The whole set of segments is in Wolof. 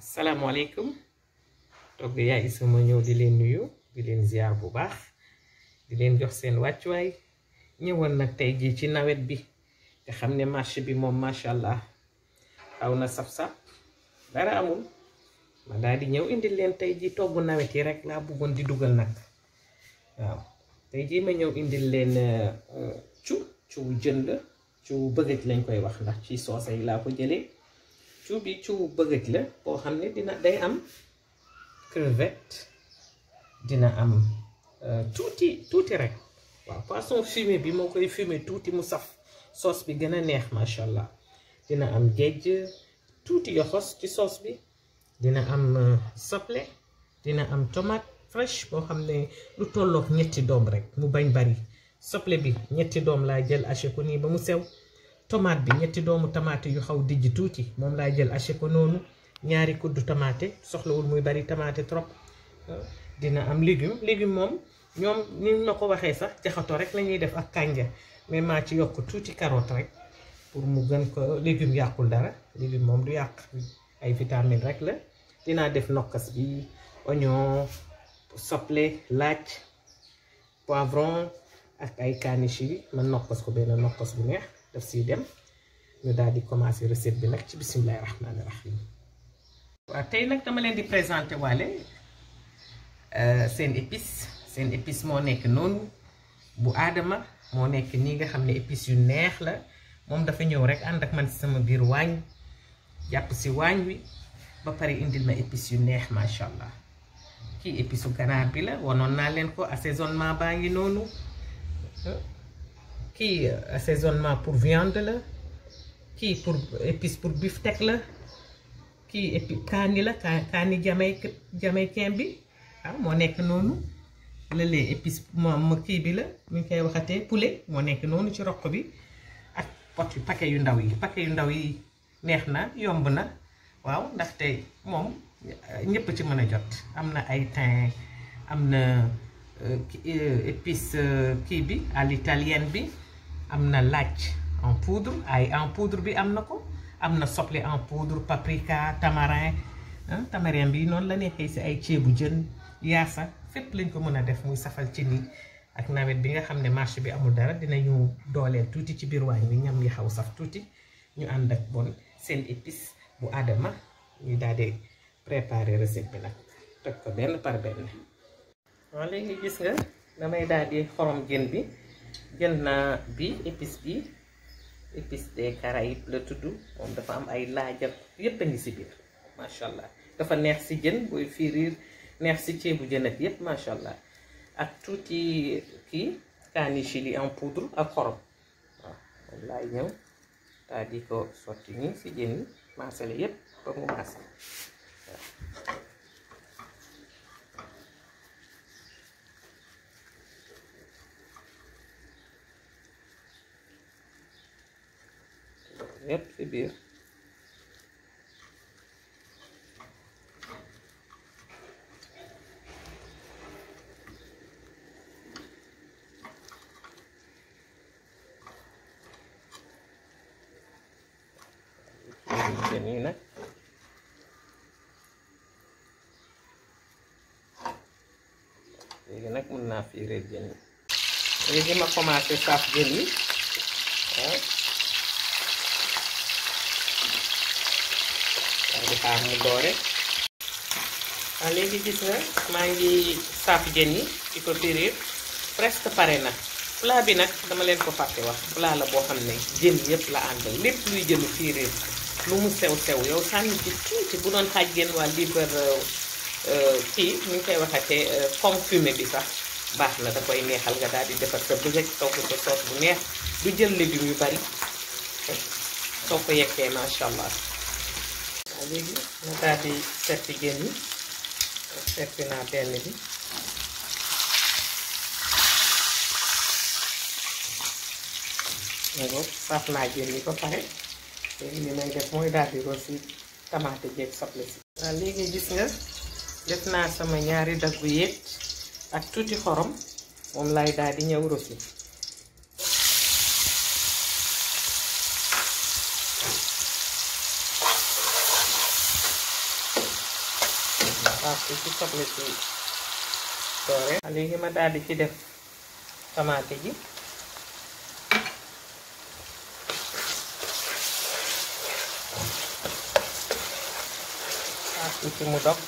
salaamaaleykum togg yaay sama ñëw di leen nuyu di leen ziar bu baax di leen jox seen wàccuwaay ñëwoon nag tey jii ci nawet bi te xam ne marché bi moom macha allah xaw na saf-saf dara amul ma daal di ñëw indil leen tey jii togg nawet yi rek laa bëggoon di dugal nag waaw tey jii ma ñëw indil leen cu cu jën la cu bëggëj lañ koy wax ndax ci soose yi laa ko jëlee cu bi cu bëggëj la boo xam ne dina day am crevette dina am tuuti tuuti rek waaw poisson fumé bi moo koy fumé tuuti mu saf soos bi gën a neex macha allah dina am géej tuuti yoxos ci soos bi dina am soble dina am tomate fraîche boo xam ne lu tollook ñetti doom rek mu bañ bari soble bi ñetti doom laa jël haché ko nii ba mu sew tomate bi ñetti doomu tomate yu xaw dijj tuuti moom laa jël haché ko noonu ñaari kuddu tomate soxlawul muy bari tomate trop dina am légume légume moom ñoom ni ma ko waxee sax jaxato rek lañuy def ak kànja mais maa ci yokk tuuti carotte rek pour mu gën ko légume yàqul dara légume moom du yàq ay vitamine rek la dinaa def nokkas bi oignon soble laaj poivron ak ay kaani chili man nokkas ko benn nokkas bu neex daf siy dem ñu daal di commencer recette bi nag ci bisimilahi rahmaani rahim waaw tey nag dama leen di présenter waale seen épice seen épice moo nekk noonu bu aadama moo nekk nii nga xam ne épice yu neex la moom dafa ñëw rek ànd ak man si sama biir waañ jàpp si waañ wi ba pare indil ma épice yu neex macha allah kii épice u ganaar bi la wanoon naa leen ko assaisonnement baa ngi noonu kii assaisonnement pour viande la kii pour épice pour beefsteak la kii épice kaani la kaani jamay jamaïcain bi waaw moo nekk noonu lëlee épice moom kii bi la ñu koy waxatee poulet moo nekk noonu ci roq bi ak pot yu paquet yu ndaw yi paquet yu ndaw yi neex na yomb na waaw ndaxte moom ñëpp ci mën a jot am na ay thym am na épice kii bi à l'italienne bi am na laaj en poudre ay en poudre bi am na ko am na soble en poudre paprika tamarin tamarin bi noonu la neexee si ay ceebu jën yaasa fépp lañ ko mën a def muy safal ci nii ak nawet bi nga xam ne marché bi amul dara dinañu dooleel tuuti ci biir waañ bi ñam yi xaw saf tuuti ñu ànd ak bon seen épice bu aadama ñu daal di préparer recette bi nag toj ko benn par benn waaw léegi gis nga damay daal di xorom jën bi jël naa bi épice bi épice des Caraïbes la tudd moom dafa am ay laajab yépp a ngi si biir macha allah dafa neex si jën booy firiir neex si ceebu jën ak yépp macha allah ak tuuti kii kaani chili en poudre ak xorom waaw moom laay ñëw daal di ko sotti nii si jën yi maasale yépp ba mu maase yépp ci biir jën yi nag léegi nag mën naa fiireel jën yi léegi ma commencé saaf jën yi waaw waaw di xaar mu doore waaw léegi gis nga maa ngi saaf jën yi di ko firir presque pare na plat bi nag dama leen ko fàtte wax plat la boo xam ne jën yëpp la àndal lépp luy jënu firir lu mu sew sew yow sànni ci tuuti bu doon xaaj genn waa liibar kii ñu ngi koy waxatee comme fumé bi sax baax na da koy neexal nga daal di defar sa bëgg togg ko soos bu neex du jël légumes yu bari soo ko yekkee macha allah. waaw léegi nga daal di seppi jën yi seppi naa benn bi nga saaf naa jën yi ba pare léegi li may def mooy daal di rosi tamaate jeeg soble si waaw léegi gis nga def naa sama ñaari daggu yéet ak tuuti xorom moom lay daal di ñëw rosi bi ci soble si doore léegi ma daal di ci def tamaate ji ak tuuti mu dog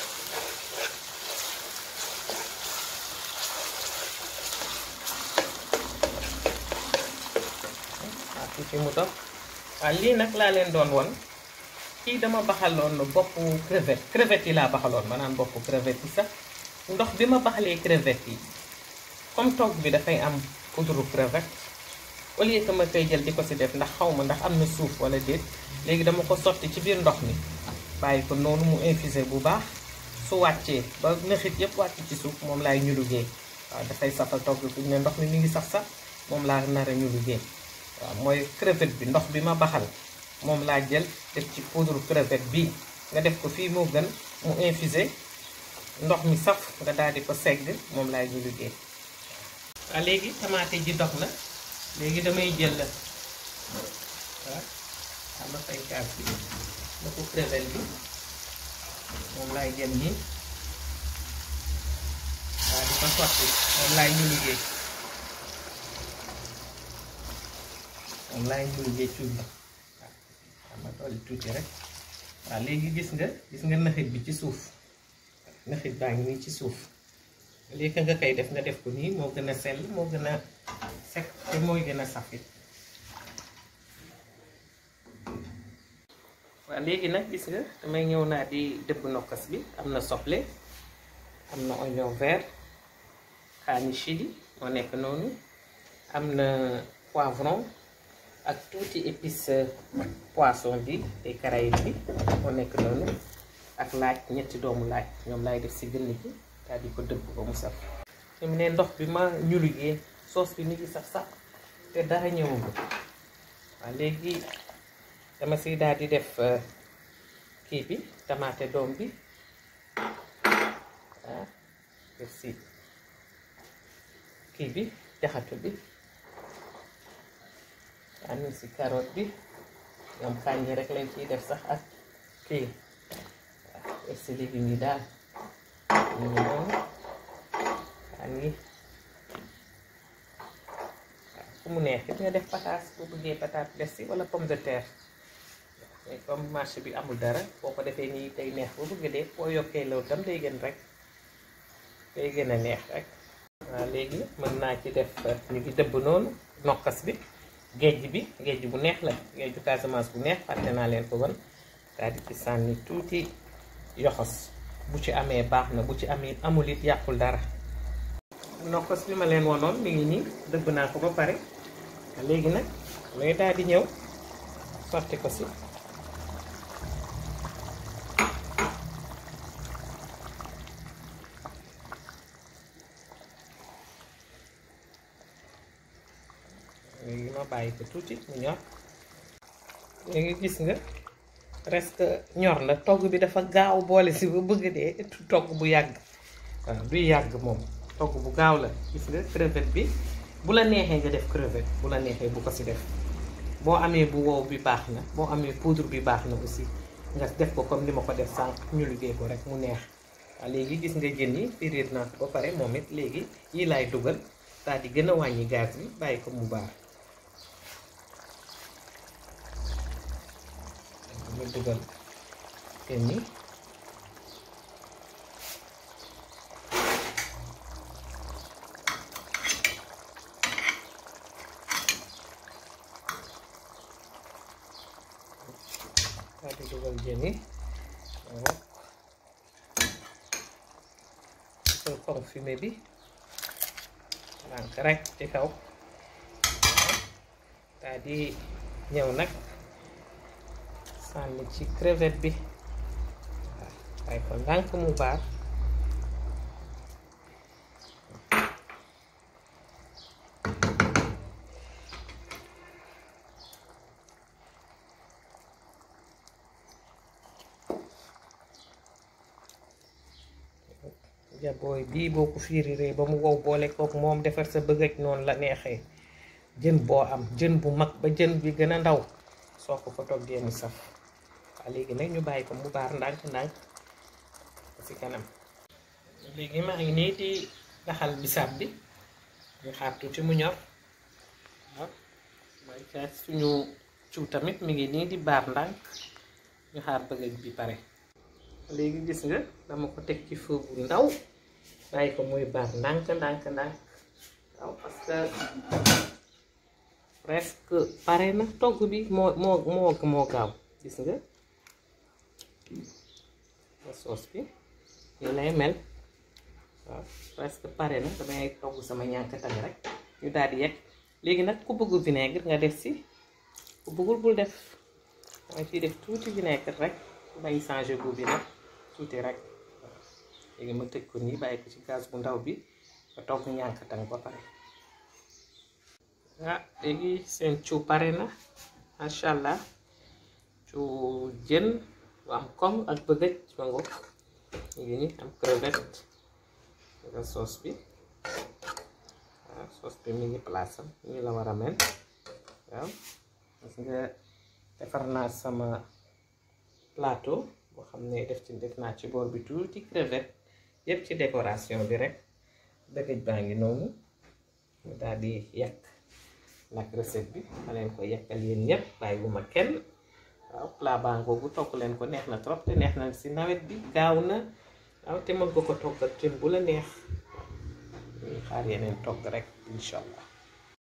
ak tuuti mu dog waaw lii nag laa leen doon won kii dama baxaloon boppu crevette crevette yi laa baxaloon maanaam boppu crevette yi sax ndox bi ma baxalee crevette yi comme togg bi dafay am poudre crevette au lieu que ma koy jël di ko si def ndax xaw ma ndax am na suuf wala déet léegi dama ko sotti ci biir ndox mi bàyyi ko noonu mu infusé bu baax su wàccee ba nëxit yëpp wàcc ci suuf moom laay ñu liggéey waaw dafay safal togg fi ne ndox mi mi ngi sax sax moom laa nar a ñu liggéey waaw mooy crevette bi ndox bi ma baxal moom laa jël def ci poudre crevette bi nga def ko fii moo gën mu infusé ndox mi saf nga daal di ko segg moom laay ñu liggéey waaw léegi tamaate ji dox na léegi damay jël la waaw xam nga fay kaas bi ma ko crevette bi moom laay jël nii waaw di ko sotti moom laay ñu liggéey moom laay ñu liggéey cuub la waaw xam nga dolli tuuti rek waaw léegi gis nga gis nga naxit bi ci suuf naxit baa ngi nii ci suuf léegi nga koy def nga def ko nii moo gën a sell moo gën a sec te mooy gën a safit waaw léegi nag gis nga damay ñëw naa di dëbb nokkas bi am na soble am na oignon vert kaani chili moo nekk noonu am na poivron ak tuuti épice poisson bi te caraïbe bi moo nekk noonu ak laaj ñetti doomu laaj ñoom laay def si gën gi daal di ko dëbb ba mu saf fi mu ne ndox bi ma ñuligee soos bi mi ngi saf sax te dara ñëwagul waaw léegi dama si daal di def kii bi tamaate doom bi waaw def si kii bi jaxatu bi am si carotte bi ñoom kànja rek lañ ciy def sax ak kii waaw def si légumes yi daal ñu ngi noonu waa ngi fu mu neex it nga def pataas bu bëggee pataat def si wala pomme de terre mais comme marché bi amul dara boo ko defee nii day neex bu bëgg dee boo yokkee loolu tam day gën rek day gën a neex rek waaw léegi mën naa ci def ñu ngi dëbb noonu nokkas bi géej bi géej bu neex la géeju Casamance bu neex fàtte naa leen ko wan daal di ci sànni tuuti yoxos bu ci amee baax na bu ci amee amul it yàqul dara nokkos bi ma leen wonoon mi ngi nii dëbb naa ko ba pare léegi nag looy daal di ñëw sotti ko si léegi ma bàyyi ko tuuti mu ñor léegi gis nga presque ñor la togg bi dafa gaaw boole si ba bëgg dee togg bu yàgg waaw duy yàgg moom togg bu gaaw la gis nga crevette bi bu la neexee nga def crevette bu la neexee bu ko si def boo amee bu wow bi baax na boo amee poudre bi baax na aussi nga def ko comme ni ma ko def sànq ñu liggéey ko rek mu neex waaw léegi gis nga jën yi firiir naa ko ba pare moom it léegi yi laay dugal daal di gën a wàññi gaz bi bàyyi ko mu baax ñu dugal jën yi daal di dugal jën yi waaw dugal confumé bi lànk rek ci kaw daal di ñëw nag sànni ci crevette bi waaw waaye ko ndànk mu baax jabooy bii boo ko fiiriree ba mu wow boole kook moom defar sa bëggaj noonu la neexee jën boo am jën bu mag ba jën bi gën a ndaw soo ko ko toggee mu saf waaw léegi nag ñu bàyyi ko mu baar ndànk ndànk ci kanam léegi maa ngi nii di daxal bisaab bi ñu xaar tuuti mu ñor waaw mooy ca suñu ciw tamit mi ngi nii di baar ndànk ñu xaar bëgëj bi pare léegi gis nga dama ko teg ci feu bu ndaw bàyyi ko muy baar ndànk ndànk ndànk waaw parce que presque pare na togg bi moo moo moo moo gaaw gis nga nga soos bi nii lay mel waaw presque pare na damay togg sama ñànkatan rek ñu daal di yegg léegi nag ku bëgg vinaigre nga def si ku bëggul bul def danga ciy def tuuti vinaigre rek bàyyi changé goût bi nag tuuti rek waaw léegi ma tëj ko nii bàyyi ko ci gaz bu ndaw bi nga togg ñànkatan ba pare ah léegi seen ciw pare na macha allah ciw jën bu am kom ak bëgëj ma ngo ngi ni am crevette nga soos bi waaw soos bi mi ngi place am ñu la war a mel waaw parce que defar naa sama plateau boo xam ne def ci def naa ci bool bi tuuti crevette yépp ci décoration bi rek bëgëj baa ngi noonu mu daal di yàq nag recette bi ma leen ko yekkal yéen ñëpp bàyyi bu ma kenn waaw plat baa ngoogu togg leen ko neex na trop te neex na si nawet bi gaaw na waaw te mën nga ko togg ak jën bu la neex ñuy xaar yeneen togg rek incha allah